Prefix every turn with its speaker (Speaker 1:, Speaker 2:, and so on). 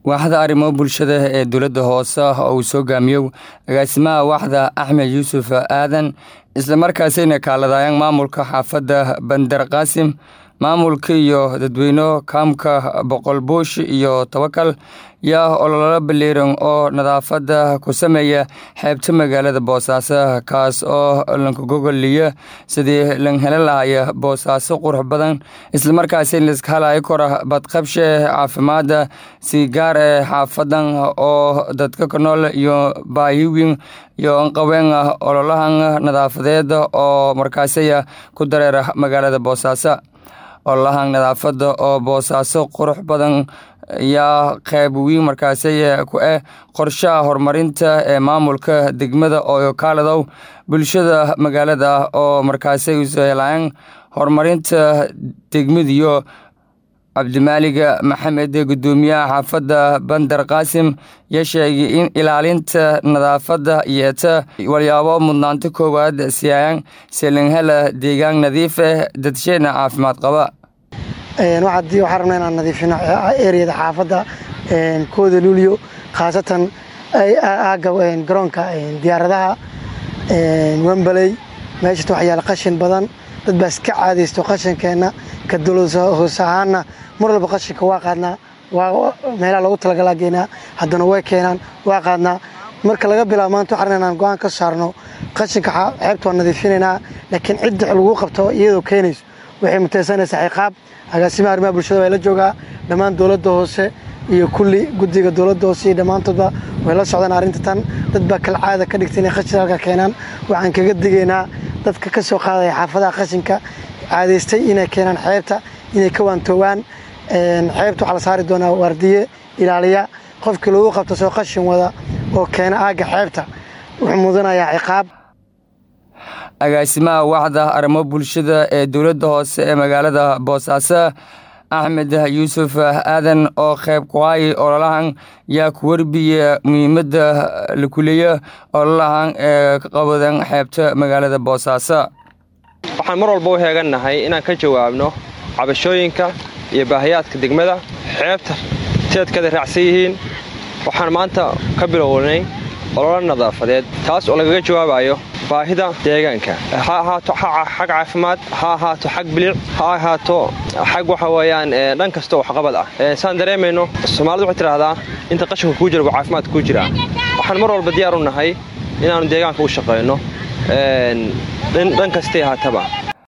Speaker 1: waaxda arrimo bulshada ee dowladda hoose oo uu soo gaamiyo agaasimaha waaxda axmed yuusuf aadan islamarkaasina kaaladayaan maamulka xaafadda bandar qaasim maamulka iyo dadweyne kaamka boqol buush iyo tawakal yaa ololo baliiran oo nadaafadda ku sameeya xeebta magaalada boosaaso kaas oo lankagogoliya sidii lan heli lahaya boosaaso qurux badan islamarkaasi laiska halayo kora badqabshe caafimaadda si gaar ee xaafadan oo dadka ka nool iyo baahiwin iyo anqaween ololahan nadaafadeed oo markaasiya ku dareera magaalada boosaaso ololahan nadaafadda oo boosaaso qurux badan yaa qayb weyn markaasi ku ah qorshaha horumarinta ee maamulka degmada oo kaaladow bulshada magaalada oo markaasi uhelaan horumarinta degmadiyo cabdimaaliga maxamed gudoomiyaha xaafadda bandar qaasim yaa sheegay in ilaalinta nadaafadda yeeta walyaabo mudnaanta koowaad siiyaan selinhala deegaan nadiif ah dadsheena caafimaad qaba
Speaker 2: waxaan rabnaa inaan nadiifino ereyada xaafadda kooda luulyo khaasatan aaga garoonka diyaaradaha wembaley meeshata wax yaala qashin badan dad baa iska caadaysto qashinkeenna ka dowlad hoos ahaanna mar walba qashinka waa qaadnaa meelaha loogu talagalaa geynaa haddana way keenaan waa qaadnaa marka laga bilaabo maanta waxaan inaan go-aan ka saarno qashinka xeebta waa nadiifinaynaa laakiin cidda lagu qabto iyadoo keenayso waxay mutaysanaysaa ciqaab agaasimaha arrimaha bulshada waa la joogaa dhammaan dowladda hoose iyo kulli guddiga dowladda hoose iyo dhammaantoodba way la socdaan arrinta tan dad baa kal caada ka dhigtay inay qashin halka keenaan waxaan kaga digaynaa dadka ka soo qaadaya xaafadaha qashinka caadaystay inay keenaan xeebta inay ka waantoowaan xeebta waxaa la saari doonaa waardiye ilaaliya qofkii lagu qabto soo qashin wada oo keena aagga xeebta wuxuu mudanayaa ciqaab
Speaker 1: agaasimaha waaxda arrimo bulshada ee dowladda hoose ee magaalada boosaaso axmed yuusuf aadan oo qayb kuhaay ololahan yaa ku warbiya muhiimadda la kuleeya ololahan ee ka qabadan xeebta magaalada boosaaso
Speaker 3: waxaan mar walba u heegannahay inaan ka jawaabno cabashooyinka iyo baahiyaadka degmada xeebta teedkada raacsan yihiin waxaan maanta ka bilownay ololo nadaafadeed taas oo lagaga jawaabayo baahida deegaanka ha ahaato xag caafimaad ha ahaato xag bilic ha ahaato xag waxa weeyaan dhan kasta oo waxqabad ah saan dareemayno soomaalidu waxay tidhaahdaa inta qashinka kuu jira buu caafimaad kuu jiraa waxaan mar walba diyaar u nahay inaannu deegaanka u shaqayno dhan kastay haataba